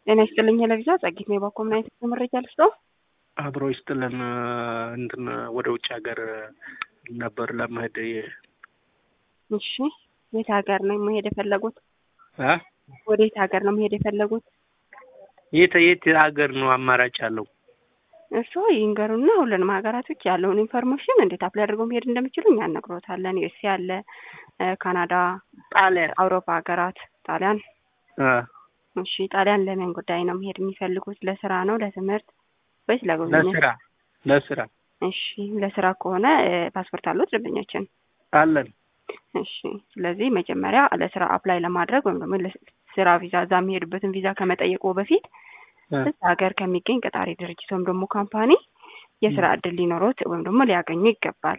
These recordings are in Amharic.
ጤና ይስጥልኝ ለቪዛ ጸጊት ነው የባኮ ምን አይነት መረጃ ልስጠው? አብሮ ይስጥልን እንትን ወደ ውጭ ሀገር ነበር ለመሄድ እሺ የት ሀገር ነው መሄድ የፈለጉት? እ ወደ የት ሀገር ነው መሄድ የፈለጉት? የት የት ሀገር ነው አማራጭ አለው? እሱ ይንገሩና ሁሉንም ሀገራቶች ያለውን ኢንፎርሜሽን እንዴት አፕላይ አድርገው መሄድ እንደሚችሉ እኛ እነግሮታለን። ዩኤስ አለ፣ ካናዳ፣ ጣሊያን፣ አውሮፓ ሀገራት፣ ጣሊያን። እ እሺ ጣሊያን ለምን ጉዳይ ነው መሄድ የሚፈልጉት? ለስራ ነው ለትምህርት ወይስ ለጉብኝት? ለስራ ለስራ እሺ ለስራ ከሆነ ፓስፖርት አሉት ደንበኛችን? አለን። እሺ ስለዚህ መጀመሪያ ለስራ አፕላይ ለማድረግ ወይም ደግሞ ለስራ ቪዛ እዛ የሚሄዱበትን ቪዛ ከመጠየቁ በፊት እዛ ሀገር ከሚገኝ ቀጣሪ ድርጅት ወይም ደግሞ ካምፓኒ የስራ እድል ሊኖሩት ወይም ደግሞ ሊያገኙ ይገባል።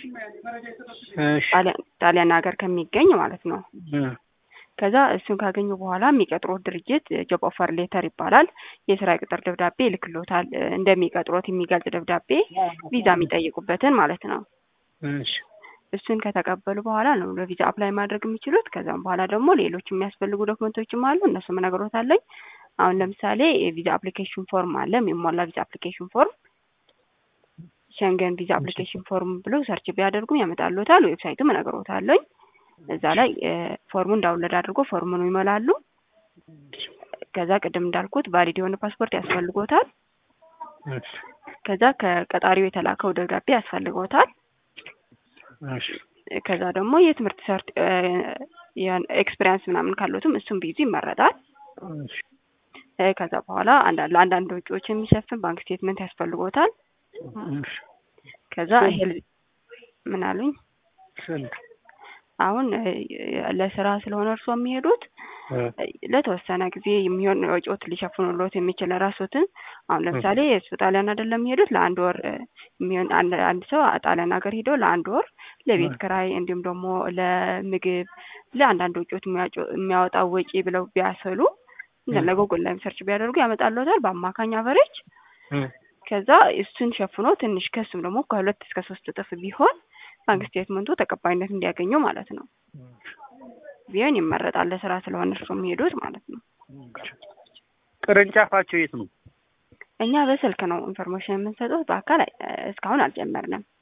እሺ ጣሊያን ሀገር ከሚገኝ ማለት ነው። እ ከዛ እሱን ካገኙ በኋላ የሚቀጥሩት ድርጅት ጆብ ኦፈር ሌተር ይባላል። የስራ ቅጥር ደብዳቤ ይልክሎታል። እንደሚቀጥሮት የሚገልጽ ደብዳቤ ቪዛ የሚጠይቁበትን ማለት ነው። እሺ እሱን ከተቀበሉ በኋላ ነው ለቪዛ አፕላይ ማድረግ የሚችሉት። ከዛም በኋላ ደግሞ ሌሎች የሚያስፈልጉ ዶክመንቶችም አሉ። እነሱም እነግሮታለኝ። አሁን ለምሳሌ የቪዛ አፕሊኬሽን ፎርም አለ፣ የሚሟላ ቪዛ አፕሊኬሽን ፎርም ሸንገን ቪዛ አፕሊኬሽን ፎርም ብለው ሰርች ቢያደርጉ ያመጣሉታል። ዌብሳይቱም እነግሮታለኝ። እዛ ላይ ፎርሙን ዳውንሎድ አድርጎ ፎርሙን ይሞላሉ። ከዛ ቅድም እንዳልኩት ቫሊድ የሆነ ፓስፖርት ያስፈልጎታል። እሺ ከዛ ከቀጣሪው የተላከው ደብዳቤ ያስፈልጎታል። እሺ ከዛ ደግሞ የትምህርት ሰርት ኤክስፔሪንስ ምናምን ካሉትም እሱም ቢይዙ ይመረጣል። እሺ ከዛ በኋላ አንዳንድ ለአንዳንድ ወጪዎች የሚሸፍን ባንክ ስቴትመንት ያስፈልጎታል። እሺ ከዛ ሄል ምን አሉኝ? ስንት አሁን ለስራ ስለሆነ እርስዎ የሚሄዱት ለተወሰነ ጊዜ የሚሆን ወጪዎት ሊሸፍኑሎት የሚችል ራሶትን አሁን ለምሳሌ እሱ ጣሊያን አይደለም የሚሄዱት ለአንድ ወር የሚሆን አንድ ሰው ጣሊያን ሀገር ሄዶ ለአንድ ወር ለቤት ክራይ እንዲሁም ደግሞ ለምግብ ለአንዳንድ ወጪዎች የሚያወጣው ወጪ ብለው ቢያሰሉ ለጎግል ላይም ሰርች ቢያደርጉ ያመጣልዎታል በአማካኝ አቨሬጅ። ከዛ እሱን ሸፍኖ ትንሽ ከሱም ደግሞ ከሁለት እስከ ሶስት እጥፍ ቢሆን ባንክ ስቴትመንቱ ተቀባይነት እንዲያገኙ ማለት ነው ቢሆን ይመረጣል። ለስራ ስለሆነ እርሱ የሚሄዱት ማለት ነው። ቅርንጫፋቸው የት ነው? እኛ በስልክ ነው ኢንፎርሜሽን የምንሰጠው፣ በአካል እስካሁን አልጀመርንም።